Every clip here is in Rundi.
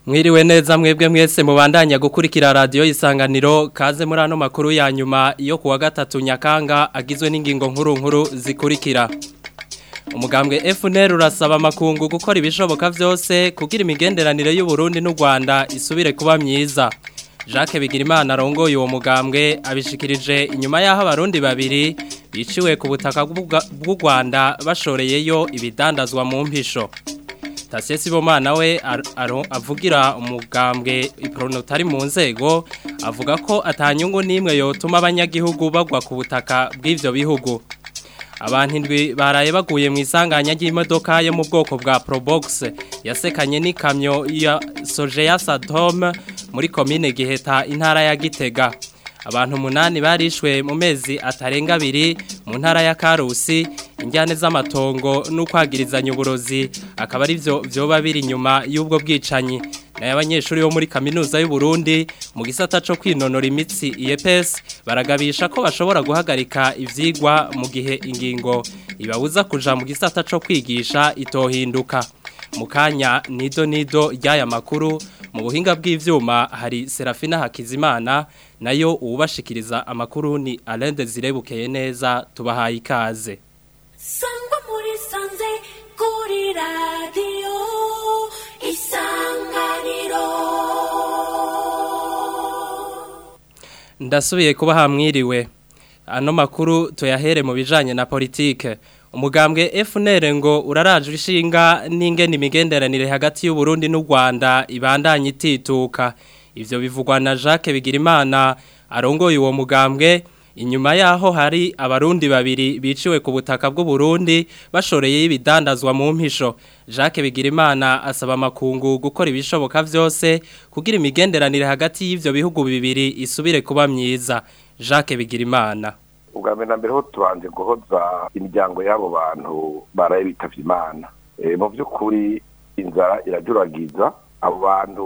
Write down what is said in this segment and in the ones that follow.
Mwiriwe neza mwebwe mwese mubandanya gukurikira radio isanganiro kaze muri ano makuru ya nyuma yo kuwa gatatu nyakanga agizwe n'ingingo nkuru nkuru zikurikira. Umugambwe FNL urasaba makungu gukora ibishoboka vyose kugira imigenderanire y'u Burundi n'u Rwanda isubire kuba myiza. Jacques Bigirimana arongoye uwo mugambwe abishikirije inyuma yaho abarundi babiri biciwe ku butaka bw'u Rwanda bashoreyeyo ibidandazwa mu mpisho. Tasiye Sibomana we avugira umugambwe ipronotari mu nzego avuga ko atanyungu nimwe yotuma abanyagihugu bagwa ku butaka bw'ivyo bihugu. Abantu indwi baraye baguye mu isanganya ry'imodoka yo mu bwoko bwa Probox yasekanye n'ikamyo ya Sojeya Sadom muri komine Giheta intara ya Gitega. Abantu munani barishwe mu mezi atarenga abiri mu ntara ya Karusi injyane z'amatongo n'ukwagirizanya uburozi akaba ari byo byoba biri inyuma y'ubwo bwicanyi nayo abanyeshuri bo muri kaminuza y'u Burundi mu gisata cyo kwinonora imitsi IEPS baragabisha ko bashobora guhagarika ivyigwa mu gihe ingingo ibabuza kuja mu gisata cyo kwigisha itohinduka mukanya nido nido ry'aya makuru mu buhinga bw'ivyuma hari Serafina Hakizimana nayo uwubashikiriza amakuru ni Alain Zirebukeye neza tubahaye ikaze Sangwa muri sanze kuri radio isanganiro Ndasubiye kuba hamwiriwe ano makuru tuyahere mu bijanye na politike umugambwe FNL ngo uraraje ishinga n'ingene imigenderanire hagati y'u Burundi n'u Rwanda ibandanye itituka ivyo bivugwa na Jacques Bigirimana arongoye uwo mugambwe inyuma yaho hari abarundi babiri biciwe ku butaka bw'u Burundi bashoreye ibidandazwa mu mpisho Jacques Bigirimana asaba makungu gukora ibishoboka vyose kugira imigenderanire hagati y'ivyo bihugu bibiri isubire kuba myiza Jacques Bigirimana ubwa mbere na mbere ho tubanje guhoza imiryango y'abo bantu baraye bitavye imana mu by'ukuri inzara irajuragiza abo bantu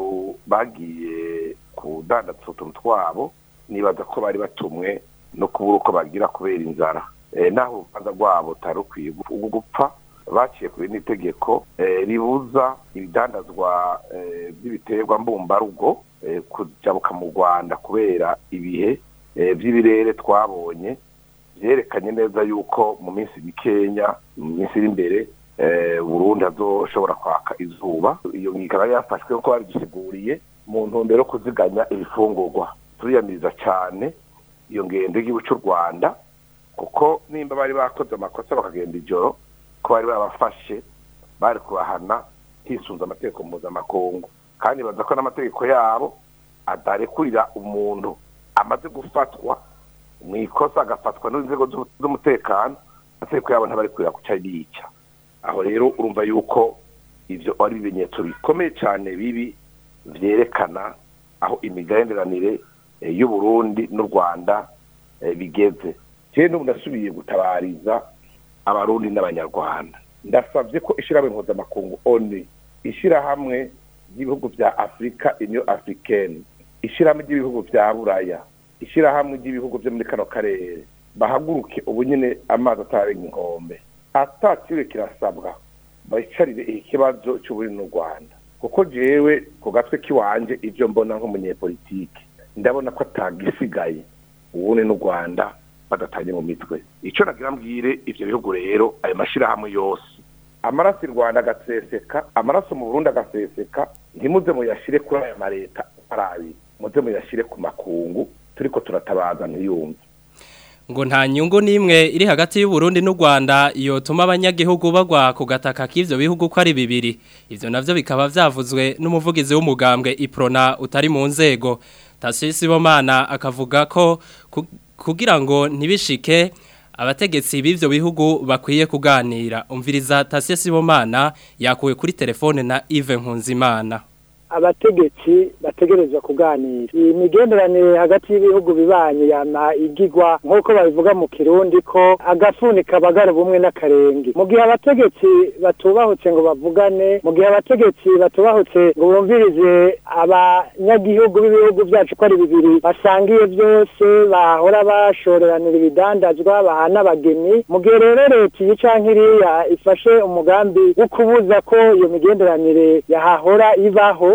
bagiye kudandaza utuntu twabo nibaza ko bari batumwe no kubura uko bagira kubera inzara naho urubanza rwabo utari ukwiye gupfa baciye kuri n'itegeko ribuza ibidandazwa by'ibiterwa mbumbarugo kujabuka mu rwanda kubera ibihe by'ibirere twabonye byerekanye neza yuko mu minsi mikenya mu minsi iri imbere burundu azoshobora kwaka izuba iyo ikaba yafashwe kuko babidusiguriye mu ntumbero yo kuziganya ibifungurwa turiyamiriza cyane iyo ngendo y'igihugu cy'u rwanda kuko nimba bari bakoze amakosa bakagenda ijoro ko bari babafashe bari kubahana hisunze amategeko mpuzamakungu kandi baza ko n'amategeko yabo adarekurira umuntu amaze gufatwa mu ikosa agafatwa n'inzego z'umutekano amategeko yabo ntabari kurira kuca yica aho rero urumva yuko ibyo ari ibimenyetso bikomeye cyane bibi byerekana aho imigenderanire y'u Burundi n'u Rwanda bigeze cyane n'ubu ndasubiye gutabariza abarundi n'abanyarwanda ndasabye ko ishyirahamwe mpuzamakungu oni ishyirahamwe ry'ibihugu bya afurika inyo afurikeni ishyirahamwe ry'ibihugu bya buraya ishyirahamwe ry'ibihugu byo muri kano karere bahaguruke ubu nyine amazi atarenga inkombe atakiriwe kirasabwa bicarire iki kibazo cy'uburi n'u rwanda kuko jewe ku gatwe k'iwanje ibyo mbona nk'umunyepolitike ndabona ko atagisigaye ubundi n'u rwanda badatanye mu mitwe icyo nagira mbwire ibyo bihugu rero ayo mashyirahamwe yose amaraso i rwanda agaseseka amaraso mu burundi agaseseka ntimuze muyashyire kuri aya mareta arabi muze muyashyire ku makungu turiko turatabaza ntiyumve ngo nta nyungu n'imwe iri hagati y'u Burundi n'u Rwanda yotuma abanyagihugu bagwa ku gataka k'ivyo bihugu ko ari bibiri ivyo navyo bikaba vyavuzwe n'umuvugizi w'umugambwe Iprona utari mu nzego Tasisi Bomana akavuga ko kugira ngo ntibishike abategetsi b'ivyo bihugu bakwiye kuganira umviriza Tasisi Bomana yakuwe kuri telefone na Yves Nkunzimana abategetsi bategerezwa kuganira iyi migenderanire hagati y'ibihugu bibanye yama igigwa nk'uko babivuga mu kirundi ko agafuni kabagara ubumwe n'akarenge mu gihe abategetsi batubahutse ngo bavugane mu gihe abategetsi batubahutse ngo bumvirize abanyagihugu b'ibihugu byacu ko ari bibiri basangiye byose bahora bashoreranira ibidandazwa bahana abageni mu gihe rero leta iyi canke iriya ifashe umugambi wo kubuza ko iyo migenderanire yahahora ibaho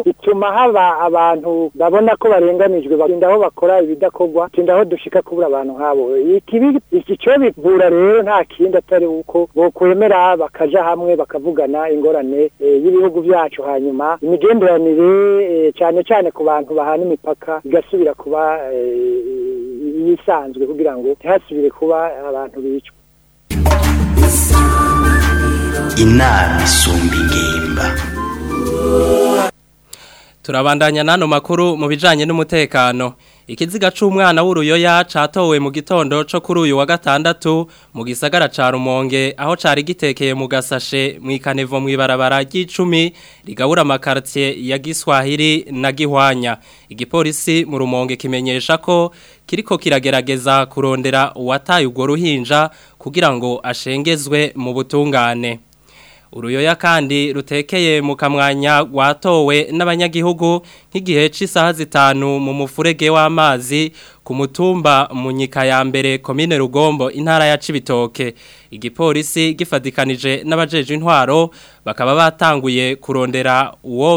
gatatu bituma haba abantu babona ko barenganijwe barinda aho bakora ibidakorwa tinda aho dushika kubura abantu nk'abo ikibi iki cyo bivura rero nta kindi atari uko bokwemera bakaja hamwe bakavugana ingorane eh, y'ibihugu byacu hanyuma imigenderanire eh, cyane cyane ku bantu bahana imipaka igasubira kuba eh, yisanzwe kugira ngo ntihasubire kuba abantu bicwa inama isumba ingimba Turabandanya nano makuru mu bijanye n'umutekano. Ikiziga c'umwana w'uruyoya catowe mu gitondo co kuri uyu wa gatandatu mu gisagara ca Rumonge aho cari gitekeye mu gasashe mu ikanevo mu ibarabara ry'icumi rigabura amakartie ya Giswahili na Gihwanya. Igipolisi mu Rumonge kimenyesha ko kiriko kiragerageza kurondera uwataye urwo ruhinja kugira ngo ashengezwe mu butungane. Uruyoya kandi rutekeye mu kamwanya watowe n'abanyagihugu nk'igihe cy'isaha zitanu mu mufurege w'amazi ku mutumba mu nyika ya mbere komine Rugombo intara ya Cibitoke igipolisi gifadikanije n'abajeje intwaro bakaba batanguye kurondera uwo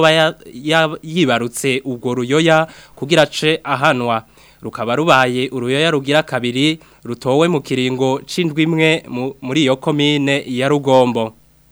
yibarutse ubwo ruyoya kugira ce ahanwa rukaba rubaye uruyoya rugira kabiri rutowe mu kiringo c'indwi imwe muri iyo komine ya Rugombo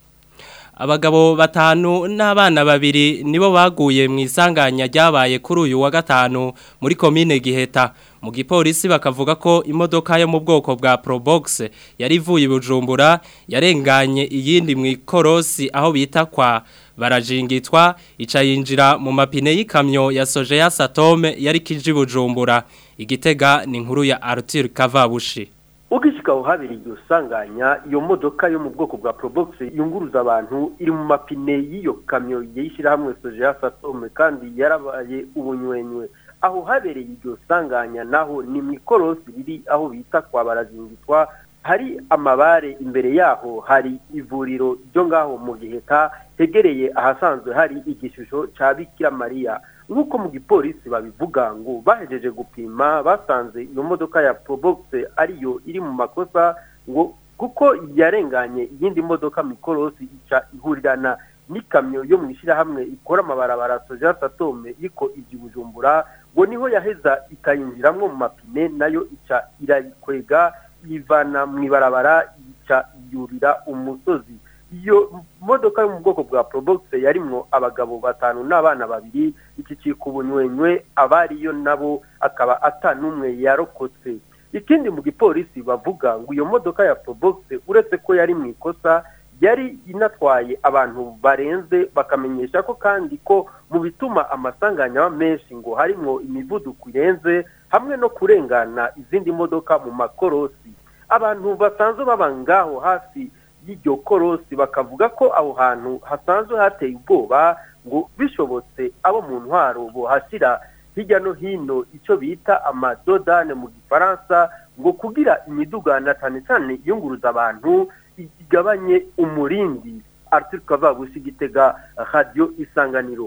abagabo batanu n'abana babiri nibo baguye mu isanganya ryabaye kuri uyu wa gatanu muri komine giheta mu gipolisi bakavuga ko imodoka yo mu bwoko bwa Probox yari ivuye bujumbura yarenganye iyindi mu ikorosi aho bita kwa barajingitwa ica yinjira mu mapine y'ikamyo ya soje ya Satome yari kiji bujumbura igitega ni inkuru ya Arthur Kavabushi ugishika uhabiri iryo sanganya iyo modoka yo mu bwoko bwa Probox yunguruza abantu iri mu mapine y'iyo kamyo yishira hamwe soje ya Satome kandi yarabaye ubunywenywe aho habereye iryo sanganya naho ni mikorosi riri aho bita kwa barazingitwa hari amabare imbere yaho hari ivuriro ryo ngaho mu giheta hegereye ahasanzwe hari igishusho ca Bikira Maria nk'uko mu gipolisi babivuga ngo bahejeje gupima basanze iyo modoka ya Probox ariyo iri mu makosa ngo kuko yarenganye iyindi modoka mikorosi ica ihurirana n'ikamyo yo mu ishyirahamwe ikora amabarabara soja satome iriko ivyi bujumbura ngo niho yaheza ikayinjiramwo mu mapine nayo ica irayikwega yivana mu ibarabara ica yurira umusozi iyo modoka yo mu bwoko bwa Probox yarimwo abagabo batanu n'abana babiri ikicika ubunywenywe abariyo nabo akaba atanumwe yarokotse ikindi mu gipolisi bavuga ngo iyo modoka ya Probox uretse ko yari mu ikosa yari inatwaye abantu barenze bakamenyesha ko kandi ko mu bituma amasanganya menshi ngo harimwo imivuduko irenze hamwe no kurengana izindi modoka mu makorosi abantu basanzwe baba ngaho hafi y'iryo korosi bakavuga ko aho hantu hasanzwe hateye ubwoba ngo bishobotse abo mu ntwaro bohashyira hirya no hino icyo bita amadodane mu gifaransa ngo kugira imidugana cyane cyane iyunguruza abantu igabanye umurindi Arthur Kavabushi gitega radio isanganiro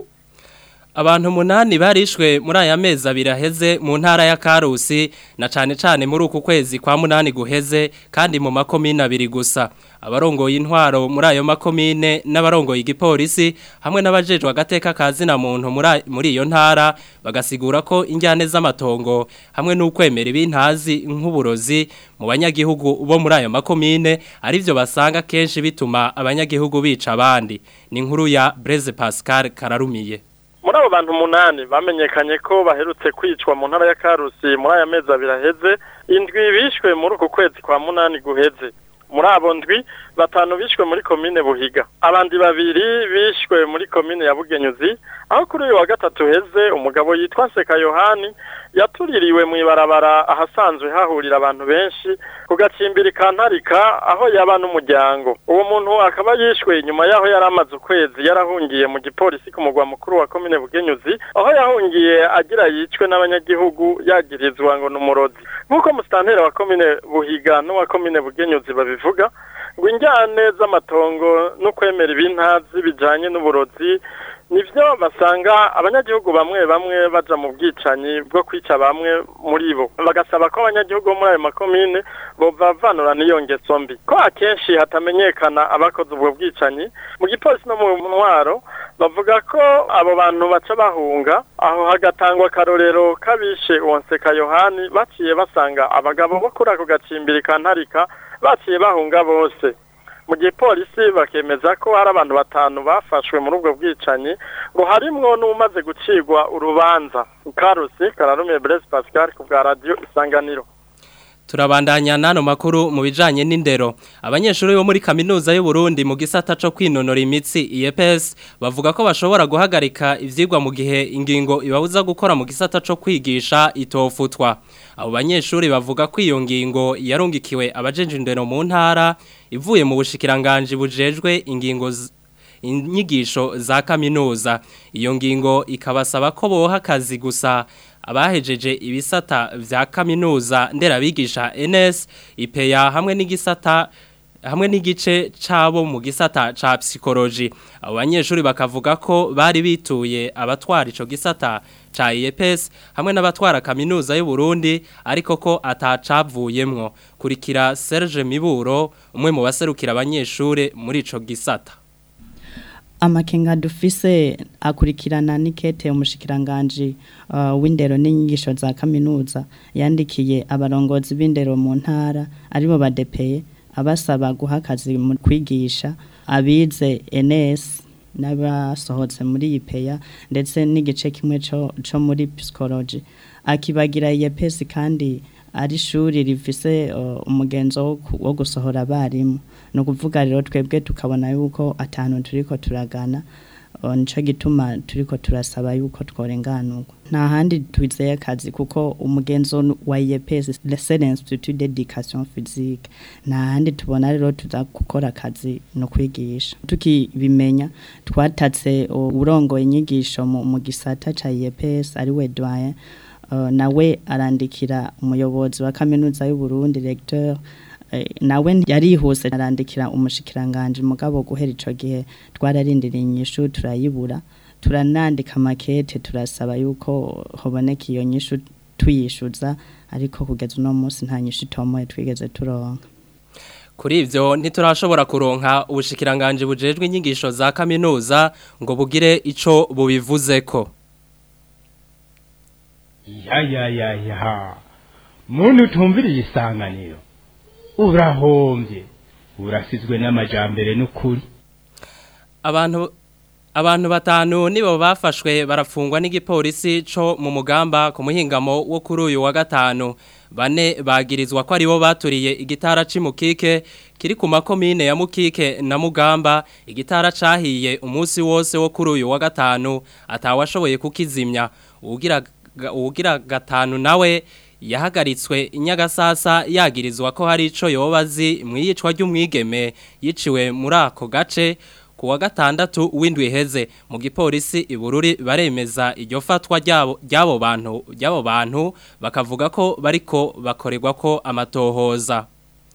Abantu munani barishwe muri aya mezi abiri aheze mu ntara ya Karusi na cane cane muri uku kwezi kwa munani guheze kandi mu makomine abiri gusa abarongoye intwaro muri ayo makomine n'abarongoye igipolisi hamwe n'abajejwe agateka kazi na muntu muri iyo ntara bagasigura ko injyane z'amatongo hamwe n'ukwemera ibintazi nk'uburozi mu banyagihugu bo muri ayo makomine arivyo basanga kenshi bituma abanyagihugu bica abandi ni inkuru ya Blaise Pascal Kararumiye muri abo bantu umunani bamenyekanye ko baherutse kwicwa mu ntara ya karusi muri aya mezi abiri aheze indwi bishwe muri uku kwezi kwa munani guheze muri abo ndwi batanu bishwe muri komine buhiga abandi babiri bishwe muri komine ya bugenyuzi aho kuri uyu wa gatatu heze umugabo yitwa seka yohani yatuririwe mu ibarabara ahasanzwe hahurira abantu benshi ku gacimbiri ka ntarika aho yaba n'umuryango uwo muntu akaba yishwe inyuma y'aho yari amaze ukwezi yarahungiye mu gipolisi ku mugwa mukuru wa komine bugenyuzi aho yahungiye agira yicwe n'abanyagihugu yagirizwa ngo ni umurozi nk'uko musitanteri wa komine buhiga n'uwa komine bugenyuzi babivuga ngo injyane z'amatongo no kwemera ibintazi bijanye n'uburozi nivyo basanga abanyagihugu bamwe bamwe baja mu bwicanyi bwo kwica bamwe muri bo bagasaba ko abanyagihugu bo muri ayo makomine bovavanura n'iyo ngeso mbi ko akenshi hatamenyekana abakoze ubwo bwicanyi mu gipolisi no mu ntwaro bavuga ko abo bantu baca bahunga aho hagatangwa akarorero kabishe uwonseka yohani baciye basanga abagabo bo kuri ako gacimbiri ka ntarika baciye bahunga bose mu gihe polisi bakemeza ko hari abantu batanu bafashwe muri ubwo bwicanyi ngo harimwo n'umaze gucirwa urubanza karusi kararumiye Blaise Pascal ku bwa radio isanganiro Turabandanya nano makuru mu bijanye n'indero. Abanyeshuri bo muri kaminuza y'u Burundi mu gisata co kwinonora imitsi IEPS bavuga ko bashobora guhagarika ivyigwa mu gihe ingingo ibabuza gukora mu gisata co kwigisha itofutwa. Abo banyeshuri bavuga ko iyo ngingo yarungikiwe abajenje indero mu ntara ivuye mu bushikiranganje bujejwe ingingo z- inyigisho za kaminuza. Iyo ngingo ikabasaba ko boha akazi gusa abahejeje ibisata vya kaminuza nderabigisha NS ipeya hamwe n'igisata hamwe n'igice cabo mu gisata ca psychology abo banyeshuri bakavuga ko bari bituye abatwara ico gisata ca IEPS hamwe n'abatwara kaminuza y'u Burundi ariko ko atacavuyemwo kurikira Serge Miburo umwe mu baserukira abanyeshuri muri ico gisata amakenga dufise akurikirana nikete umushikiranganje uh, w'indero n'inyigisho za kaminuza yandikiye abarongozi b'indero mu ntara aribo badepeye abasaba guha akazi mu kwigisha abize NS n'abasohotse muri ipeya ndetse n'igice kimwe co, co muri psychology akibagira IEPS kandi ari shuri rifise uh, umugenzo wo ku- wo gusohora abarimu no kuvuga rero twebwe tukabona yuko atanu turiko turagana uh, nico gituma turiko turasaba yuko tworenganurwa nta handi twizeye akazi kuko umugenzo wa IEPS c'est l'institut d'éducation physique nta handi tubona rero tuza gukora akazi no kwigisha tukibimenya twatatse uh, urongoye inyigisho mu, mu gisata ca IEPS ari we doyen uh, nawe arandikira umuyobozi wa kaminuza y'u Burundi recteur eh, nawe yarihuse arandikira umushikiranganje mugabo guhera ico gihe twararindiriye inyishu turayibura turanandika makete turasaba yuko hoboneka iyo nyishu tuyishuza ariko kugeza uno munsi nta nyishu itomoye twigeze turonka Kuri ivyo ntiturashobora kuronka ubushikiranganje bujejwe inyigisho za kaminuza ngo bugire ico bubivuzeko. ya ya ya ya muntu utumviriye isanganiro urahombye urasizwe n'amajambere n'ukuri Abantu abantu batanu nibo bafashwe barafungwa n'igipolisi co mu mugamba ku muhingamo wo kuri uyu wa gatanu bane bagirizwa ko aribo baturiye igitara c'imukike kiri ku makomine ya mukike na mugamba igitara cahiye umunsi wose wo kuri uyu wa gatanu atawashoboye kukizimya ugira ugira gatanu nawe yahagaritswe inyagasasa yagirizwa ko hari ico yobazi mwiyicwa ry'umwigeme yiciwe muri ako gace ku wa gatandatu w'indwi heze mu gipolisi ibururi baremeza iryo fatwa ryabo ryabo bantu ryabo bantu bakavuga ko bariko bakorerwa ko amatohoza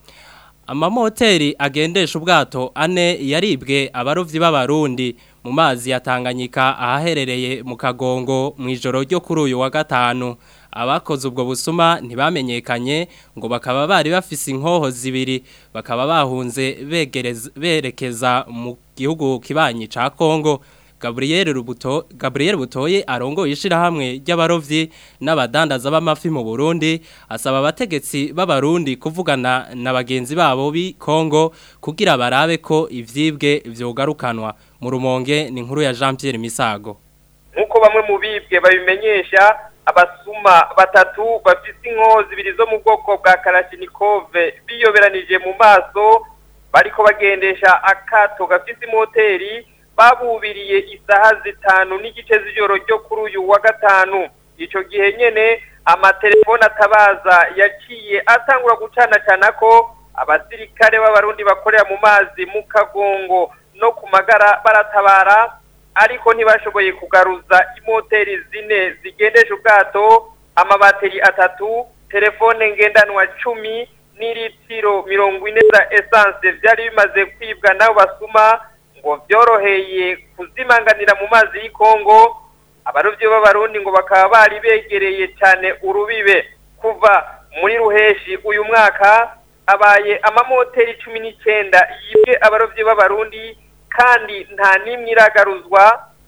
amamoteri agendesha ubwato ane yaribwe abarovyi b'abarundi mu mazi ya Tanganyika ahaherereye mu kagongo mu ijoro ryo kuri uyu wa gatanu abakoze ubwo busuma ntibamenyekanye ngo bakaba bari bafise inkoho zibiri bakaba bahunze begereza berekeza mu gihugu kibanyi ca Kongo Gabriel Rubuto Gabriel Butoye arongoye ishirahamwe ry'abarovyi n'abadandaza b'amafi mu Burundi asaba abategetsi b'abarundi kuvugana na bagenzi babo bi Kongo kugira barabe ko ivyibwe vyogarukanwa mu rumonge ni inkuru ya Jean Pierre Misago nk'uko bamwe mu bibwe babimenyesha abasuma batatu bafite inkoho zibiri zo mu bwoko bwa karashinikove biyoberanije mu maso bariko bagendesha akato gafite imoteri babubiriye isaha zitanu n'igice z'ijoro ryo kuri uyu wa gatanu icyo gihe nyene amatelefone atabaza yaciye atangura gucanacana ko abasirikare b'abarundi bakorera mu mazi mu kagongo no ku magara baratabara ariko ntibashoboye kugaruza imoteri zine zigendesha ubwato amabateri atatu telefone ngendanwa cumi n'iritiro mirongo ine za esanse byari bimaze kwibwa n'abo basuma ngo byoroheye kuzimanganira mu mazi y'ikongo abarobyi b'abarundi ngo bakaba bari begereye cyane urubibe kuva muri ruheshi uyu mwaka abaye amamoteri cumi n'icyenda yibwe abarobyi b'abarundi kandi nta n'imwe iragaruzwa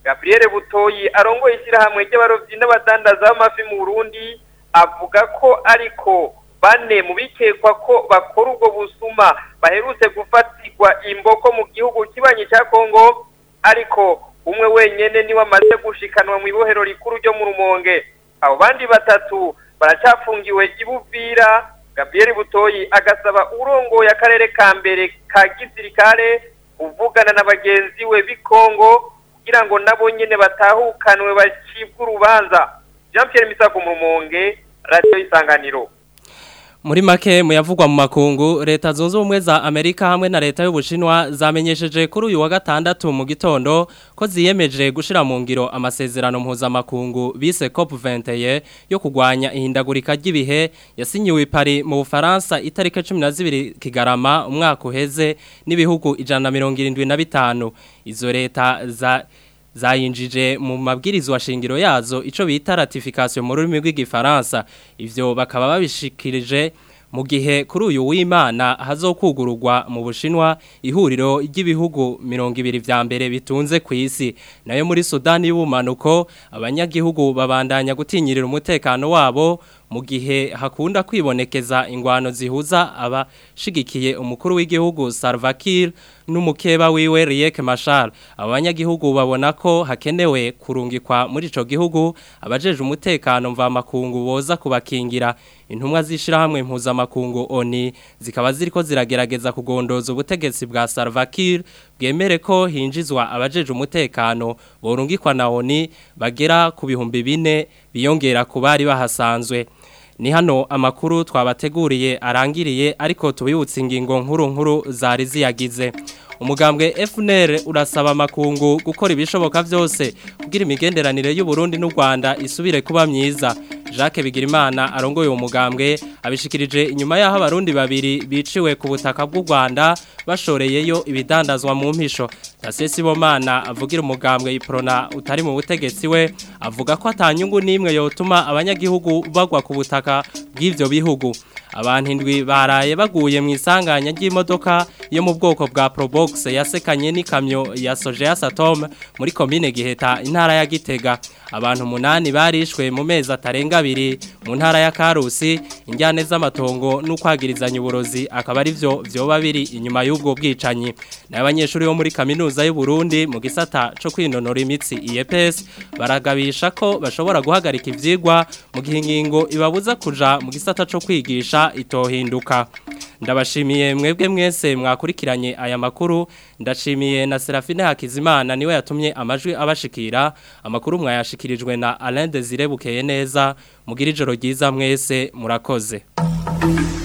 Gabriel Butoyi arongoye ishyirahamwe ry'abarovyi n'abadandaza b'amafi mu Burundi avuga ko ariko bane mu bikekwa ko bakora ubwo busuma baherutse gufatirwa imboko mu gihugu kibanyi cya Kongo ariko umwe wenyene niwe amaze gushikanwa mu ibohero rikuru ryo mu Rumonge abo bandi batatu baracafungiwe ibuvira Gabriel Butoyi agasaba urongoye akarere ka mbere ka gisirikare uvugana na bagenzi we bikongo kugira ngo nabo nyene batahukanwe bacibwe urubanza Jean Pierre Misago mu Rumonge Radio Isanganiro Muri make muyavugwa mu makungu leta zunze ubumwe za Amerika hamwe na leta y'Ubushinwa zamenyesheje kuri uyu wa gatandatu mu gitondo ko ziyemeje gushira mu ngiro amasezerano mpuzamakungu bise COP21 yo kugwanya ihindagurika ry'ibihe yasinyiwe i Paris mu Bufaransa itariki 12 Kigarama umwaka uheze n'ibihugu 175 izo leta za zayinjije mu mabwirizwa shingiro yazo ico bita ratification mu rurimi rw'igifaransa ivyo bakaba babishikirije mu gihe kuri uyu w'Imana hazokugururwa mu Bushinwa ihuriro ry'ibihugu 200 vya mbere bitunze ku isi nayo muri Sudani y'ubumanuko abanyagihugu babandanya gutinyirira umutekano wabo mu gihe hakunda kwibonekeza ingwano zihuza abashigikiye umukuru w'igihugu Salva Kiir n'umukeba wiwe Riek Machar abanyagihugu babona ko hakenewe kurungikwa muri ico gihugu abajeje umutekano mva makungu boza kubakingira intumwa zishirahamwe impuzamakungu ONI zikaba ziriko ziragerageza kugondoza ubutegetsi bwa Salva Kiir bwemere ko hinjizwa abajeje umutekano borungikwa na ONI bagera ku bihumbi bine biyongera ku bari bahasanzwe ni hano amakuru twabateguriye arangiriye ariko tubibutse ingingo nkuru nkuru zari ziyagize umugambwe FNL urasaba amakungu gukora ibishoboka byose kugira imigenderanire y'u Burundi n'u Rwanda isubire kuba myiza Jacques Bigirimana arongoye uwo mugambwe abishikirije inyuma yaho abarundi babiri biciwe ku butaka bw'u Rwanda bashoreyeyo ibidandazwa mu mpisho Tasesi Bomana avugira umugambwe iprona utari mu butegetsi we avuga ko atanyungu nimwe yotuma abanyagihugu bagwa ku butaka bw'ivyo bihugu abantu indwi baraye baguye mu isanganya ry'imodoka yo mu bwoko bwa Probox yasekanye n'ikamyo ya Sojeya Satom muri commune Giheta intara ya Gitega abantu munani barishwe mu mezi atarenga abiri mu ntara ya Karusi injyane z'amatongo n'ukwagirizanya uburozi akaba ari byo byoba biri inyuma y'ubwo bwicanyi n'abanyeshuri bo muri kaminuza y'u Burundi mu gisata cyo kwinonora imitsi IEPS baragabisha ko bashobora guhagarika ivyigwa mu gihe ingingo ibabuza kuja mu gisata cyo kwigisha itohinduka ndabashimiye mwebwe mwese mwakurikiranye aya makuru ndashimiye na Serafine Hakizimana niwe yatumye amajwi abashikira amakuru mwayashikirijwe na Alain Desire Bukeye neza mugira ijoro ryiza mwese murakoze